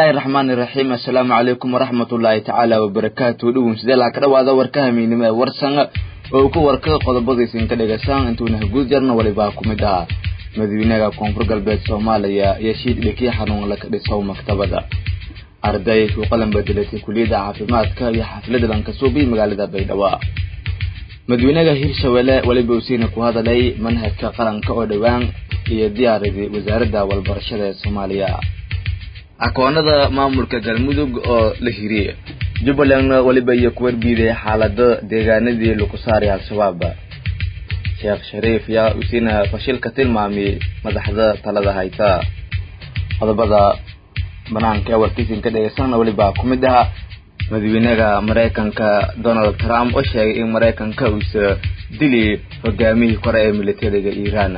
bismillaahi raxmaani raxiim assalaamu calaykum waraxmatullaahi tacaala wabarakaatu dhowin sidee laha ka dhawaada warka hamiinimo ee warsan oo ku warka qodobadiisin ka dhegaysaan intuuna haguud jarna walibaa ku mid ahaa madaxweynaha koonfur galbeed soomaaliya iyo shiid dhekii xanuun la ka dhisow maktabada arday ku qalan bedelatay kuliyadda caafimaadka iyo xaflada lankasuubi magaalada baydhabo madaxweynaha hirshabelle weliba usiina ku hadalay manhajka qaranka oo dhowaan iyo diyaaradii wasaaradda walbarashada ee soomaaliya akoonada maamulka galmudug oo la hiriyey jubbalandna weliba iyo ku warbiiday xaalada deegaanadii lagu saaray al-shabaab sheekh shariif yaa usiina fashilka tilmaamiyey madaxda talada hayta qodobada banaanka ee warkiisin ka dhegeysanna weliba ku mid aha madaxweynaha maraykanka donald trump oo sheegay in maraykanka uusa dili hogaamihii kore ee militariga iiraan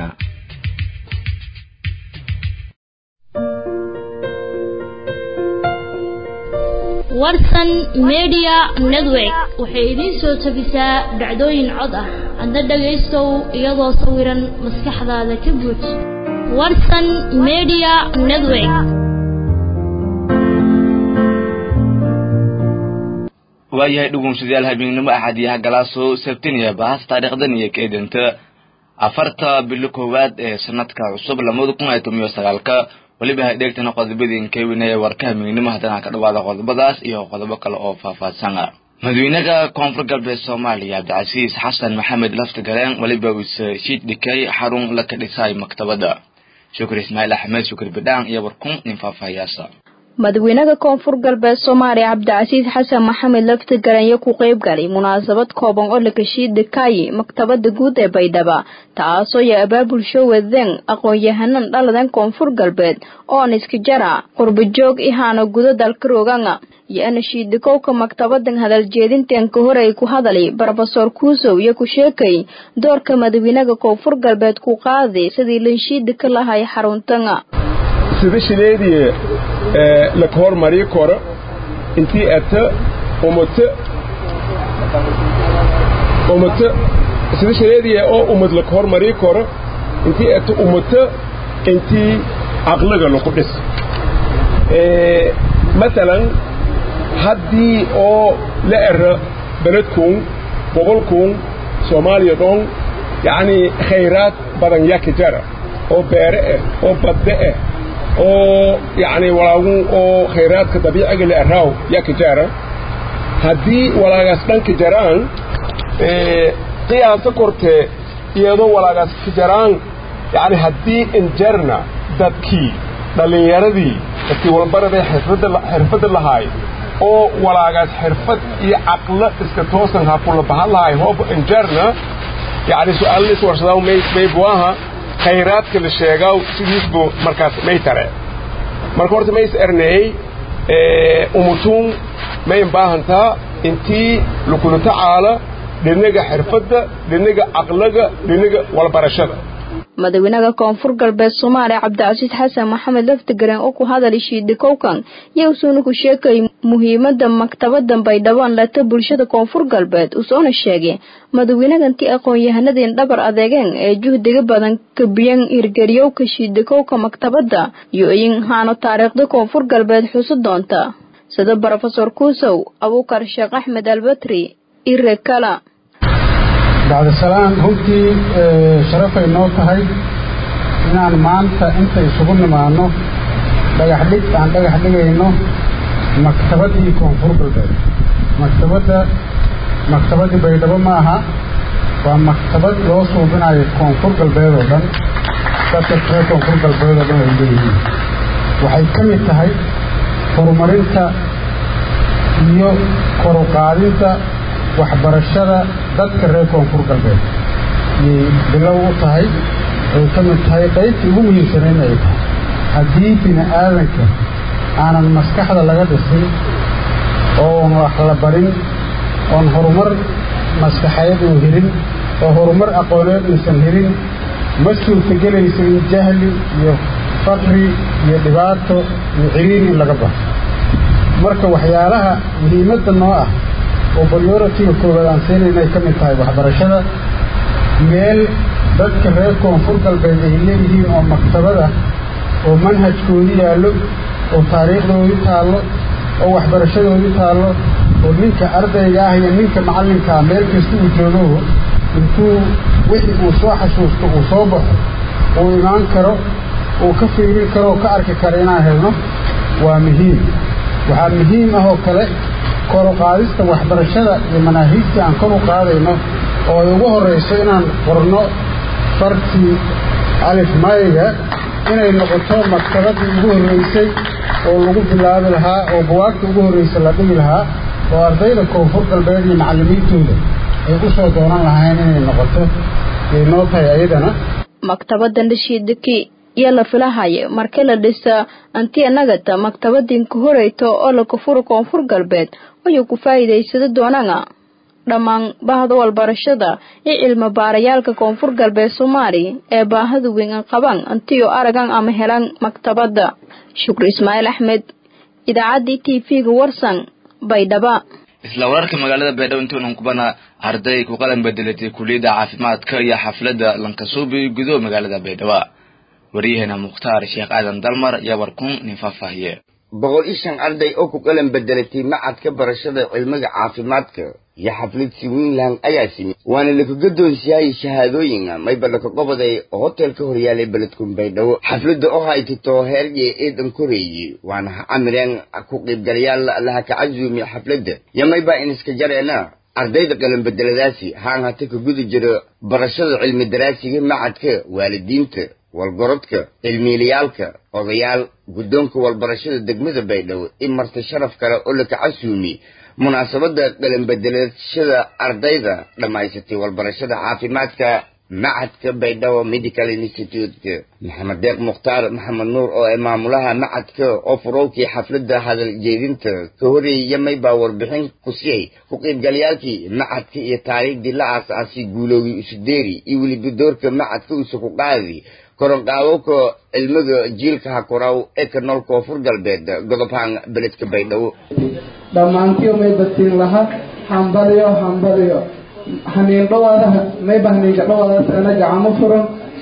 warsan media network waxay idiin soo tabisaa dhacdooyin cod ah adna dhagaystow iyadoo sawiran maskaxdaada ka buuj warsan media network waayahay dhugunsadayaal habeennimo axad iyo hagalaaso sabtiniya bahas taariikhdan iyo kaedanta afarta bilo koowaad ee sanadka cusub lamada kun iyo toban iyo sagaalka weliba ha dheegtana qodobadiin kewina ee warka habeennimo haddana ka dhawaada qodobadaas iyo qodobo kale oo faahfaahsan madaxweynaha koonfur galbeed soomaaliya cabdicasiis xasan maxamed laftigaleen weliba uuse shiid dhikay xarun la ka dhisay maktabada shukri ismaaciil axmed shukri badhaan iyo warkun nin faahfaahiyaasa madaxweynaha koonfur galbeed soomaaliya cabdicasiis xasan maxamed laftigaranyo ku qeyb galay munaasabad kooban oo lakashiid dhikaayi maktabada guud ee baydhaba taasoo ya abaabulsho wadeen aqoon-yahanan dhaladan koonfur galbeed oon iska jara qurbajoog ihaana gudo dalka rooganga iyo anashiidikowka maktabadan hadaljeedintan ka hor ay ku hadalay brofesor kuusow iyo ku sheekay doorka madaxweynaha koonfur galbeed ku qaaday sidii lanshiida ka lahay xaruntanga sidashileedii laka hormarii koro intii ata umato umato sidashileedii oo umad laka hormarii koro intii ata umato intii caqliga laku dhis maalan haddii oo la era beledkuun gobolkuun soomaaliya dhoon yacnii khayraad badan yaka jara oo beere ah oo badde ah oo yacni walaagun oo khayraadka dabiiciga la araaw yaa ka jaara haddii walaagaas dhanka jaraan qiyaasa kortee iyadoo walaagaas ka jaraan yacni haddii injarna dadkii dhallinyaradii dadkii walbaradee xirfadda lahaay oo walaagaas xirfad iyo caqlo iska toosan ha kula bahan lahaay hooba injarna yacni su-aallis warsadaa maybuaha khayraadka la sheegaa sidiisbu markaas may tare marka horta mays erneey umutuun mayn baahantaa intii lakula tacaala dhinaga xirfadda dhinaga caqlaga dhinaga walbarashada madaxweynaha koonfur galbeed soomaaliya cabdicasiis xasan maxamed laftigaran oo ku hadalay shiidhikowkan yowsuuna ku sheekay muhiimada maktabadan baydhabaan lata bulshada koonfur galbeed usoona sheegay madaxweynahantii aqoon-yahanadeen dhabar adeegeen ee juhdiga badan kabiyan hirgeliyowka shiidhikowka maktabada iyo in haano taariikhda koonfur galbeed xuso doonta sida brofesor kuusow abuukar sheekh axmed albatri ire kala bacdisalaan runtii sharafay noo tahay inaan maanta inta isugu nimaanno dhagax dhig aan dhagax dhigayno maktabaddii koonfur galbeed maktabadda maktabaddii baydhabo ma aha waa maktabad loo suubinayo koonfur galbeed oo dhan dadka reer koonfur galbeed oo dhan ay leeyihiin waxay ka mid tahay horumarinta iyo koruqaadinta waxbarashada dadka reer koonfur galbeed ayay bilow u tahay ay ka mid tahay qaybtii ugu muhiimsanayn ay tahay haddii bini aadanka aanan maskaxda laga dhisin oon wax la barin oon horumar maskaxeed uu helin oo horumar aqooneed uusan helin ma suurtagelayso in jahli iyo faqri iyo dhibaato iyo ciriiri in laga baxo marka waxyaalaha muhiimadda noo ah oo prioritiga koowaad aan siinayna ay ka mid tahay waxbarashada meel dadka reer koonfur galbeed ay leeyihiin oo maktabada oo manhajkoodu yaallo oo taariikhdoodii taallo oo waxbarashadoodii taallo oo ninka ardayga ah iyo ninka macallinkaa meel kasta uu joogo intuu wixii uu soo xasuusto uu soo baxo uu imaan karo uu ka fiirin karo oo ka arki karo inaan helno waa muhiim waxaa muhiim ah oo kale kor u qaadista waxbarashada iyo manaahiijtii aan kor u qaadayno oo ay ugu horrayso inaan qorno fartii alif mayga inay noqoto maktabadii ugu horraysay oo lagu bilaabi lahaa oo buwaagta ugu horraysa la dhigi lahaa oo ardayda koonfur galbeed iyo macallimiintooda ay u soo doonan lahayn inay noqoto yay noo tahay ayadana maktabadan dhashiidaki iyo la filahaya markii la dhisa antiya nagata maktabadinka horeyto oo la kafuro koonfur galbeed ayuu ku faa'iidaysada doonana dhammaan bahda walbarashada iyo cilmi baarayaalka koonfur galbeed soomaali ee baahada weyn an qaban antiyo aragan ama helan maktabada shukri ismaaciil axmed idaacaddii t v-ga warsan baydhaba isla wararka magaalada baydhabo intuunan kubana arday ku qalan bedelatay kuliyadda caafimaadka iyo xafladda lankasuubi gudo magaalada baydhabo waryaheena mukhtaar sheekh aadan dalmar iyo warkun nin faahfaahiye boqol iyo shan arday oo ku qalan bedelatay macadka barashada cilmiga caafimaadka iyo xaflad swinland ayaa simi waana laku gadoonsiyahay shahaadooyinka mayba laka qobaday hotel ka horyaalay beledkun baydhabo xafladda oo haytito heerye eedan koreeye waana ha camireen ku qiibgalayaal laha ka casuumi xafladda yo mayba iniska jareena ardayda qalan bedeladaasi haan hata ka guda jiro barashada cilmi daraasiga macadka waalidiinta walgorodka cilmiilayaalka odayaal guddoonka walbarashada degmada baydhabo in marta sharaf kale oo laka casuumi munaasabadda qalanbedelashada ardayda dhammaysatay walbarashada caafimaadka macadka baydhabo medical institute maxamed deeq mukhtaar maxamed nuur oo ee maamulaha macadka oo furowkii xafladda hadal jeedinta ka horeeyay maybaa warbixin ku siyay ku qiibgalayaalkii macadka iyo taariikhdii la aas-aasay guuloogii isudeeri iyo weliba doorka macadka usa ku qaadi koronqaadowka cilmiga jiilka hakuraw ee ka nool koonfur galbeed godobhaan beledka baydhabo dhammaantiyo may badtiin laha hambaliyo hambaliyo haniin dhawaadaha mayba haniinka dhawaadaas ana gacamo furan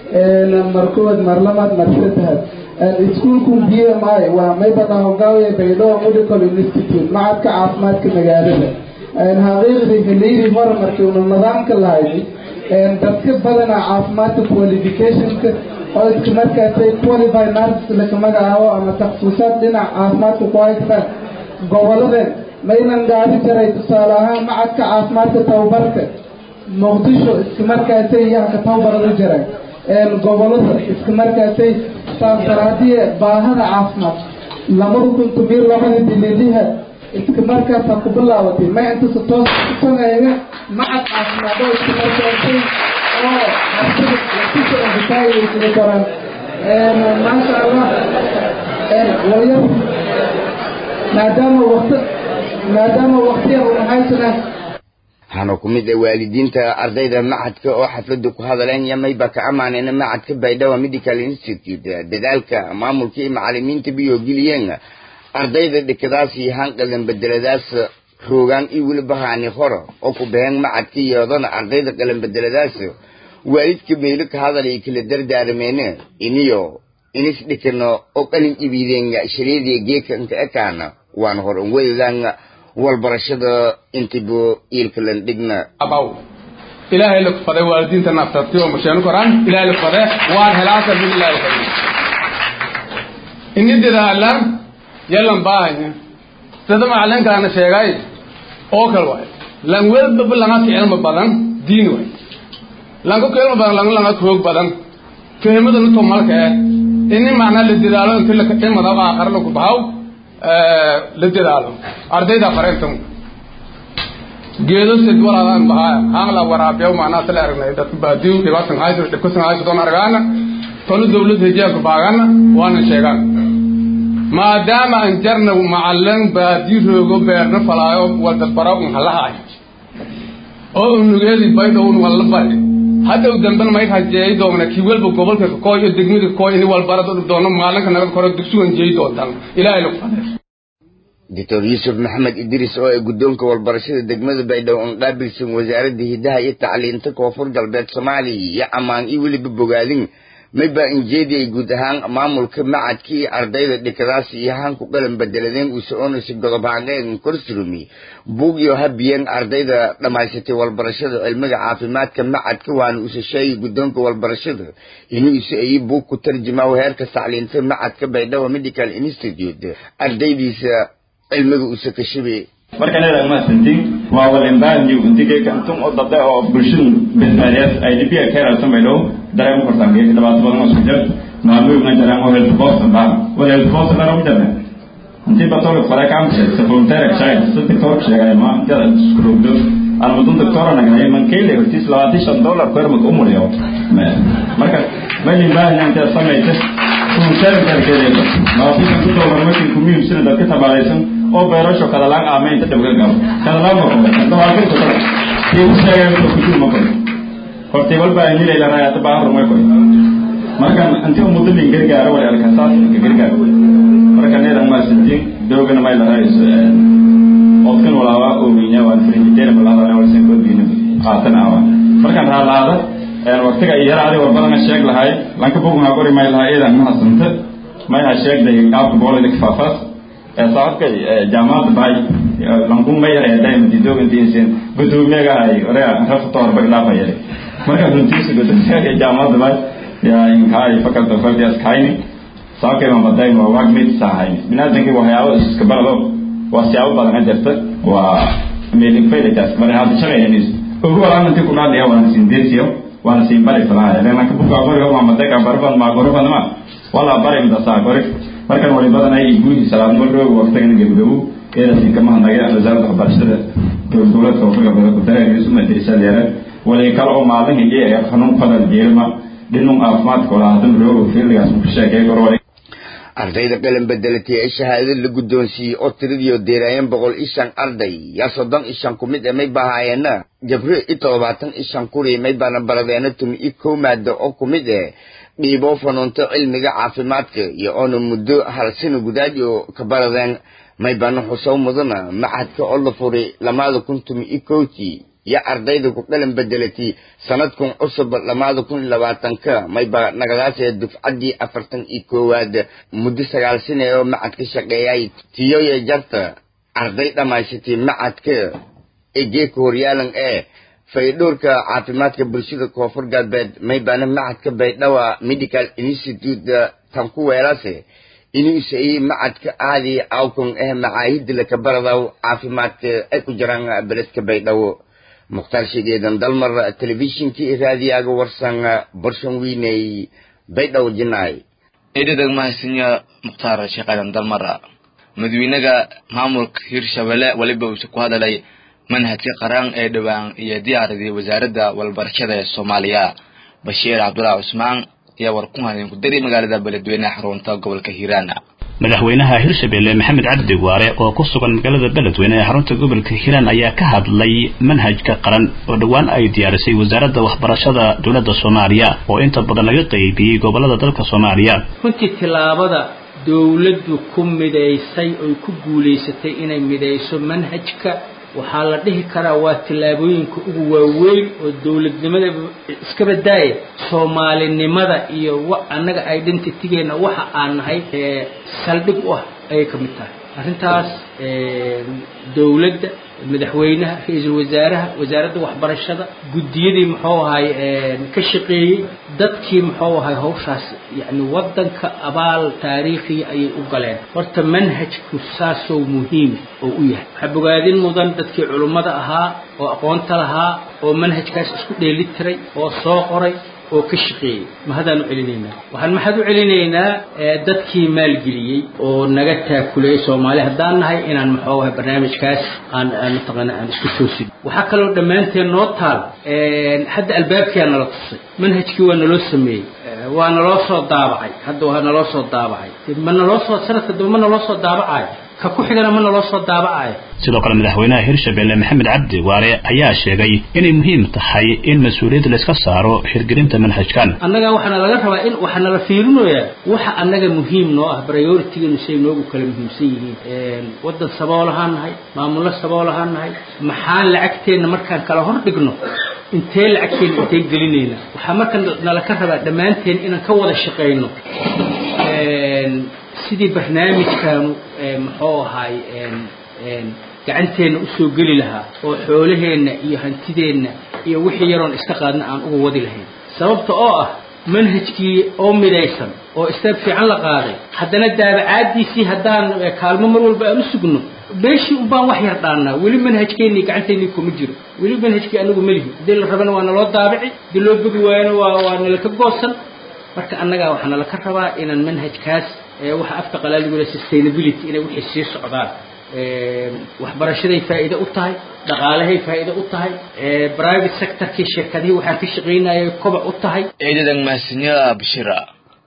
markood marlamad marsadahad iskuulkun b m i waa mayba dhahogaawiya baydhabo medical institute macadka caafimaadka magaalada xaqiiqdii xiliyadii hore markii una nidaamka lahayd dadka badana caafimaadka qualificationka oo iska markaasay qualify nurses laka magacaabo ama takhasuusaad dhinac caafimaadka ku haystaan goboladeen maynan gaari jaray tusaale ahaan macadka caafimaadka tababarka muqdisho iska markaasay yahanka tababarada jiray gobolada iska markaasay saasaraadiye baahada caafimaad lamada kun tomiyo labada dililiha iska markaasa ku bilaabatay may intasa toos kusameeya macad caafimaad oo iska markaasay oo harsada lasisoo ambitaayay koraan maasha allah walyar maadaama wakti maadaama waktiyan una haysanaa waxaana ku mid ah waalidiinta ardayda macadka oo xafladda ku hadaleen yamayba ka ammaanayna macadka baydhabo medical institute dadaalka maamulka iyo macalimiinta biyo geliyeen ardayda dhikadaas iyo hanqadan bedeladaas roogaan iyo weliba haani hore oo ku baheen macadka iyodana ardayda qalan bedeladaas waalidka meelo ka hadal ay kala dardaarmeene iniyo inis dhikano oo qalin ibiideen shariidii geekanka ekaana waan hor weydaan walbarashada intibo iilkalan dhigna abaw ilaahay la kufaday waalidiinta naftarti oo masheenu koraan ilaahay la kufaday waan helaasa min ilaahay fadhi ini dadaalan yalan baahanya sida macalinkaana sheegay oo kale waay lan welbaba langa ka cilmi badan diin waay langa ka cilmi badan langa langa koog badan fahmadana to malka eh ini macnaa la dadaalo inti la cilmada aakhara lagu bahaw la dadaalo ardayda fareentan geedo sid walaadaan bahaaya haangla waraabiyaw macnaa tala aragnay dadka baadiyu dhibaatan hayso dhibkasan hayso doon argaana tolu dawlad hijaabka baagana waana sheegaan maadaama aan jarna macalin baadi roogo beerna falaayo wadadbara un halahaayo oo unugeedi baydhown walla bari hadhow dambena may rajeey doona kii walba gobolka kakooy iyo degmada kakooy ini walbarad doono maalinka naga koro dugsugan jeey doontaan ilaahay lagu fadeer doctor yuusuf maxamed idriis oo ay guddoonka walbarashada degmada baydhabo aan qaabilsan wasaaradda hidaha iyo tacliinta koonfur galbeed soomaaliya iyo ammaan iyo weliba bogaadin mayba injeediyay guud ahaan maamulka macadkii ardayda dhikadaasi iyo hanku qalan bedeladeen uu soconaysa godob haaneegan korsurumi buugyo habiyeen ardayda dhammaysatay walbarashada cilmiga caafimaadka macadka waana usa sheegay guddoonka walbarashada inuu isa ayi buug ku tarjumaa heerka tacliinta macadka baydhabo medical institute ardaydiisa cilmiga usa kashabe marka leedahay maasantiin waa walimbaanyu intigee kantum oo dabde oo bulshadu badbaadiyaas ay dhibiga ka yaraasan bay dhow dareen ku kortaan geeka dhibaato badan oo isku jir maamuugna jaraan oo health boston baa wal health boston dhan ugu jarne intii batolka fare kaamse savolunteer shayn si doctor sheegay ma jada skrubdo ana mudun doctor nagnay man keyle hortiis labaatan shan dollar ku yarmad umuriyo marka malin baahan inta samaysa savolunteer jarkeedeeda labaatan shan dollar markii ku miibsina dadka tabaalaysan oo beerasho kadalaan aamaynta dhibga gabo kadalaan ma qobo dawaaqinta dad tii u sheegay inuu ku jiro ma qobo hortay walba ay nilay la raayada baa hor ma qobo markan intii ummadda lin gargaaro wala alkasaas ka gargaaro marka needan ma sidii doogana ma la raayso odkan walaawa oo wiina waan frinjiteer ma laha wala sen ko diina qaatan awa markan raalaada een waqtiga iyo yaraadi war badan sheeg lahay lanka buugna qori ma laha eedan ma hasanta ma ha sheegday qaabka boolida kifaafas sababka jaamacadda bahay lankun ma yara eeday madidogantiisin gudoomiyaga ay orea rafta horba ilaafa yare marka runtiisa gudoomiyaga jaamacadda bahay yaa inkaay fakalta fardias kayni sababkay ma baday ma wagmid sahay binaadankii waxyaabo iska barado waa siyaabo badan ka jirta waa meelin faydakaas bari hadda shaqaynanis ugu walaan intii ku dhaadhiya waana siin deersiyo waana siin bari falaya lana ka buka qoriga ma madaka barban ma gorban ma wala bari inta saa qorig markan wali badan ay guuhi salaad marroog waqtigan gabagabow eedasin kama hadnagay wasaaradda waxbarashada dowladka wafaga bada ku dareerisu madrasada yare wali kale oo maalin hijay ee xanuun qadan jeelma dhinun caafimaadka wala hadan roogo fiilgaas ku sheegay gor wali ardayda qalan bedelatay ee shahaadada la guddoonsiiyey oo tiradiio deeraayeen boqol iyo shan arday yaa soddon iyo shan ku mid e may baahaayeena jabro iyo toddobaatan iyo shan kuri may baana baradeena tumi iyo kow maado oo ku mid eh dhiiboo fanuunto cilmiga caafimaadka iyo oona muddo hal sano gudaad oo ka baradeen may baana xusow mudana macadka oo la furay lamaada kun tumi iyo kowtii iyo ardayda ku qalan bedelatay sanadkun cusub lamaada kun iyo labaatanka mayba nagadaasee dufcaddii afartan iyo koowaad muddo sagaal sane oo macadka shaqeeyay tiyoye jarta arday dhammaysatay macadka ee geedka horyaalan ee faydhowrka caafimaadka bulshada koonfur galbeed maybaana macadka baydhawa medical institute tan ku weelase inuu isayey macadka aadi awkon eh macaahida laka baradaw caafimaadka ay ku jiraan beledka baydhawo mukhtaar sheegeedan dalmar telefishinkii raadiyaga warsan borshan wiiney baydhawo jinaay eedadag mahadsinya mukhtaar sheekhadan dalmara madawynaha maamulka hirshabelle weliba uuse ku hadalay manhajka qaran ee dhowaan iyo diyaaradii wasaaradda walbarashada ee soomaaliya bashiir cabdulaahi cusmaan ayaa war ku hadeen ku dari magaalada beledweyneha xarunta gobolka hiiraan madaxweynaha hirshabelle maxamed cabdi waare oo ku sugan magaalada beledweyne ee xarunta gobolka hiiraan ayaa ka hadlay manhajka qaran oo dhowaan ay diyaarisay wasaaradda waxbarashada dowladda soomaaliya oo inta badan laga qaybiyey gobolada dalka soomaaliya runtii tillaabada dowladdu ku midaysay oy ku guulaysatay inay midayso manhajka waxaa la dhihi karaa waa tillaabooyinka ugu waaweyn oo dowladnimada iska badaaya soomaalinimada iyo annaga identitygeenna waxa aan nahay saldhig u ah ayay ka mid tahay arrintaas dowladda madaxweynaha ra-iisul wasaaraha wasaaradda waxbarashada guddiyadii muxuu ahay ka shaqeeyey dadkii muxuu ahay hawshaas yacni waddanka abaal taariikhiya ayay u galeen horta manhajku saasoo muhiim oo u yahay waxaa bogaadin mudan dadkii culummada ahaa oo aqoonta lahaa oo manhajkaas isku dheeli tiray oo soo qoray oo ka shaqeeyey mahadaan u celinaynaa waxaan maxad u celinaynaa dadkii maalgeliyey oo naga taakulayay soomaali haddaan nahay inaan muxuu ahay barnaamijkaas aan mataqaana aan isku toosin waxaa kaloo dhammaanteen noo taal hadda albaabkiyaa nala tusay manhajkii waa naloo sameeyey waa naloo soo daabacay hadda waa naloo soo daabacay ma naloo soo sanadka dambe ma naloo soo daabacayo ka ku xigana ma naloo soo daabacayo sidoo kale madaxweynaha hirshabelle maxamed cabdi waare ayaa sheegay inay muhiim tahay in mas-uuliyadda layska saaro hirgelinta manhajkan annaga waxaana laga rabaa in waxaa nala fiirinayaa waxa annaga muhiim noo ah prioritiganu say noogu kala muhiimsan yihiin waddan sabool ahaan nahay maamullo sabool ahaan nahay maxaan lacagteenna markaan kala hor dhigno intee lacagteena intee gelinayna waxaa marka nala ka rabaa dhammaanteen inaan ka wada shaqayno sidii barnaamijkaanu muxuu ahaay gacanteenna usoo geli lahaa oo xoolaheenna iyo hantideenna iyo wixii yaroon iska qaadna aan uga wadi lahayn sababta oo ah manhajkii oo midaysan oo istaab fiican la qaaday haddana daabacaadiisii haddaan kaalmo mar walba aan u sugno beeshii unbaan wax yar dhaannaa weli manhajkeennii gacanteennii kuma jiro weli manhajkii anagu melihi haddii la rabana waa naloo daabici haddii loo bogi waayana waa waa nalaka goosan marka annagaa waxaa nala ka rabaa inaan manhajkaas waxa afka qalaaligu le sustainability inay wixii sii socdaan waxbarashaday faa'iide u tahay dhaqaalahay faa'iide u tahay private sectorkii shirkadihii waxaan ka shaqaynayay kobac u tahay ciidadan mahadsanyaha bashira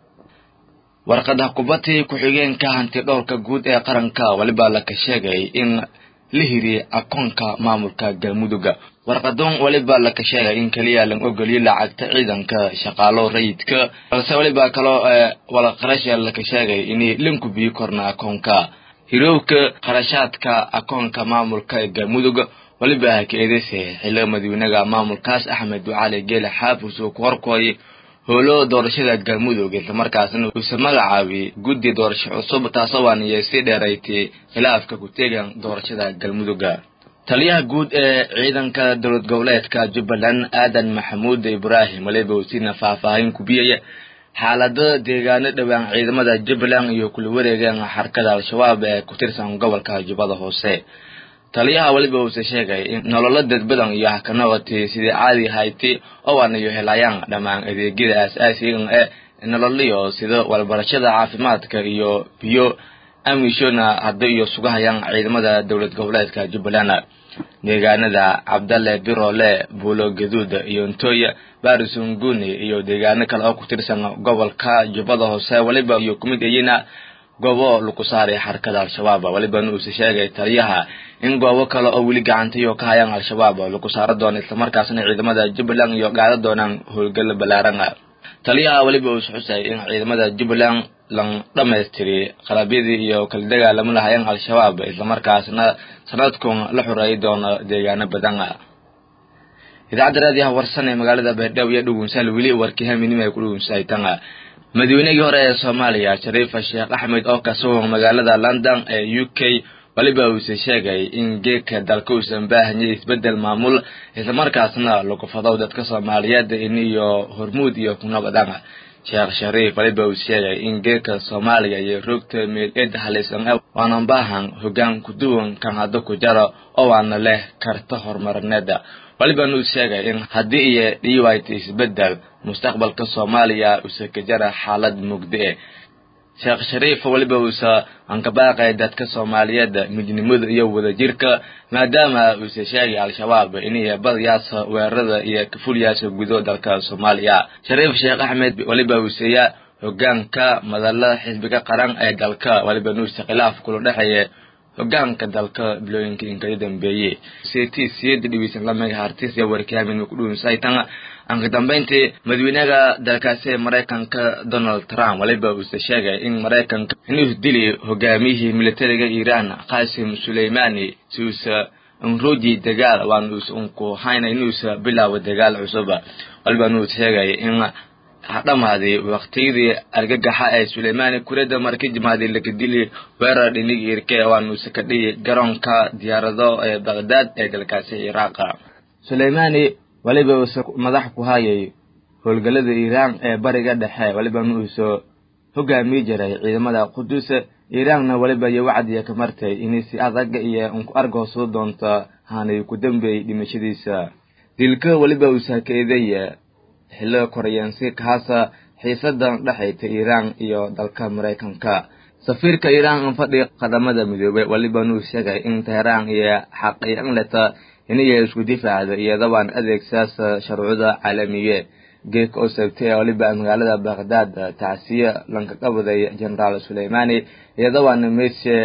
warqada kubadii ku-xigeenka hanti dhowrka guud ee qaranka weliba laka sheegay in la hiriyey akoonka maamulka galmudugga warqadoon weliba laka sheegay in keliya lan ogoliyo lacagta ciidanka shaqaalo rayidka balse weliba kaloo walaqarasha laka sheegay inay lanku biyi korna akoonka hirowka qarashaadka akoonka maamulka ee galmudug weliba ka eedeysa xiliga madaxweynaha maamulkaas axmed ducali geele xaafis uu ku horkooyay howlo doorashada galmudug islamarkaasna uuse magacaabiyey guddi doorasho cusub taasoo waaniyo sii dheeraytay khilaafka ku teegan doorashada galmudugga taliyaha guud ee ciidanka dowlad goboleedka jubbaland aadan maxamuud ibraahim weliba usiina faahfaahin kubiyaya xaalada deegaano dhowaan ciidamada jubbaland iyo kula wareegaan xarkada al-shabaab ee ku tirsan gobolka jubbada hoose taliyaha weliba uuse sheegay in nololo dadbadan iyo hakanoqotay sidii caadi hayti oo aanayo helayaan dhammaan adeegyada aas-aasigan ee nololiyo sida walbarashada caafimaadka iyo biyo amishona hadda iyo sugahayaan ciidamada dowlad goboleedka jubbaland deegaanada cabdalle birole buulo gaduud iyo ntoya barisunguni iyo deegaano kale oo ku tirsan gobolka jubbada hoose weliba iyo kumid ayina goobo lagu saaray xarkada al-shabaab welibana uuse sheegay taliyaha in goobo kale oo weli gacantayo ka hayaan al-shabaab lagu saaro doono islamarkaasna ciidamada jubbaland iyo gaada doonaan howlgal balaaran taliyaha weliba uuse xusay in ciidamada jubbaland lan dhamaystiri qalabyadii iyo kala dagaalamo lahayeen al-shabaab islamarkaasna sanadkun la xoreeyi doono deegaano badan idaacadda raadiyaha warsan ee magaalada beerdhabo iyo dhugunsaal weli warkii haminima ay ku dhugunsahaytan madaweynihii hore ee soomaaliya shariifa sheekh axmed oo ka sugan magaalada london ee u k weliba uuse sheegay in geedka dalka uusan baahanyay isbedel maamul islamarkaasna lagu fadow dadka soomaaliyeed in iyo hormuud iyo kunoqdan sheekh shariif weliba uu sheegay in geedka soomaaliya iyo rogta meel eed halisan waanan baahan hoggaan kuduwan kan hadda ku jaro oo waana leh karta horumarineeda weliban uu sheegay in haddii iyo dhiiwayta isbedel mustaqbalka soomaaliya uuse ka jara xaalad mugdi e sheekh shariif weliba uuse ankabaaqay dadka soomaaliyeed midnimada iyo wadajirka maadaama uuse sheegay al-shabaab inay badayaasa weerarada iyo kafulyaasha gudo dalka soomaaliya shariif sheekh axmed weliba uuseeya hogaanka madala xisbiga qaran ee dalka weliba nuuse khilaaf kula dhexeeya hogaanka dalka bilooyinka inkala dambeeyey ct siyada dhiweysan lamaga hartis iyo warkaamin ku dhuunsaytan anka dambeyntii madaxweynaha dalkaasi ee maraykanka donald trump weliba uuse sheegay in maraykanka inuu dili hogaamiyihii militariga iiraan qasim suleymani si uusa unroji dagaal waan uus unku hayna inuusa bilaabo dagaal cusub weliba nuus sheegay in hadhamaaday waqtiyadii argagaxa ee suleymani kureda marka jimaaday laga dili weerar dhinig irke waanuuse ka dhihi garoonka diyaarado ee baqdaad ee dalkaasi ciraaq suleymani weliba uuse madax ku hayay howlgallada iiraan ee bariga dhexe weliba nuuso hogaamiyi jiray ciidamada quduus iiraanna weliba iyo wacdiya ka martay inay si adag iyo unku argoosoo doonto haanay ku dambeeyey dhimashadiisa dilka weliba uusa ka eedeeya xillo koreyaansi kahaasa xiisadan dhexayta iiraan iyo dalka maraykanka safiirka iiraan an fadhi qadamada midoobay weliba nuu sheegay in teheraan iyo xaqiiqan leta inay isku difaacda iyadabaan adeegsaasa sharcuda caalamiye geeka oo sabtay weliba magaalada baqdaad tacsiye lanka qabaday generaal suleymani iyadabaana meesha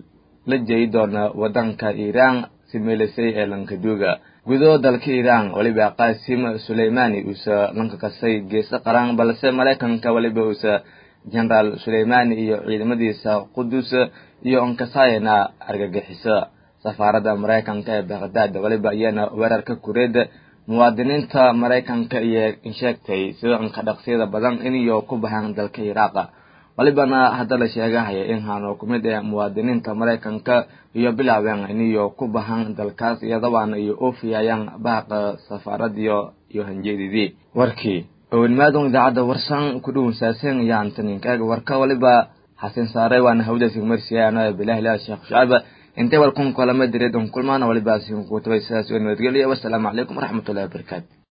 la jeyi doona wadanka iiraan si meelisay ee lankaduuga gudo dalka iiraan weliba qaasim suleymani uusa lanka kasay geesa qaran balse maraykanka weliba uusa generaal suleymani iyo ciidamadiisa qudus iyo onkasayana argagixiso safaaradda maraykanka ee baqdaad weliba iyana weerarka kureed muwaadiniinta maraykanka iyo insheegtay sida inka dhaqsiyada badan iniyo ku baxaan dalka iraaqa walibana hadda la sheegahaya in haano ku mid ee muwaadiniinta maraykanka iyo bilaabeen iniyo ku baxaan dalkaas iyadabaana iyo oofiyayaan baaqa safaaradiyo iyo hanjeedidii warkii ownimaadun idaacadda warsan ku dhuwansaaseen iyo antaninkaga warka waliba xasin saare waana hawdasi marsiya anaa bilahi la sheekh shacaba intay walkun kalama direed un kulmaana waliba asiin ku tabay sidaas oo nabadgelyo wassalaamu calaykum waraxmatullahi wabarakaatu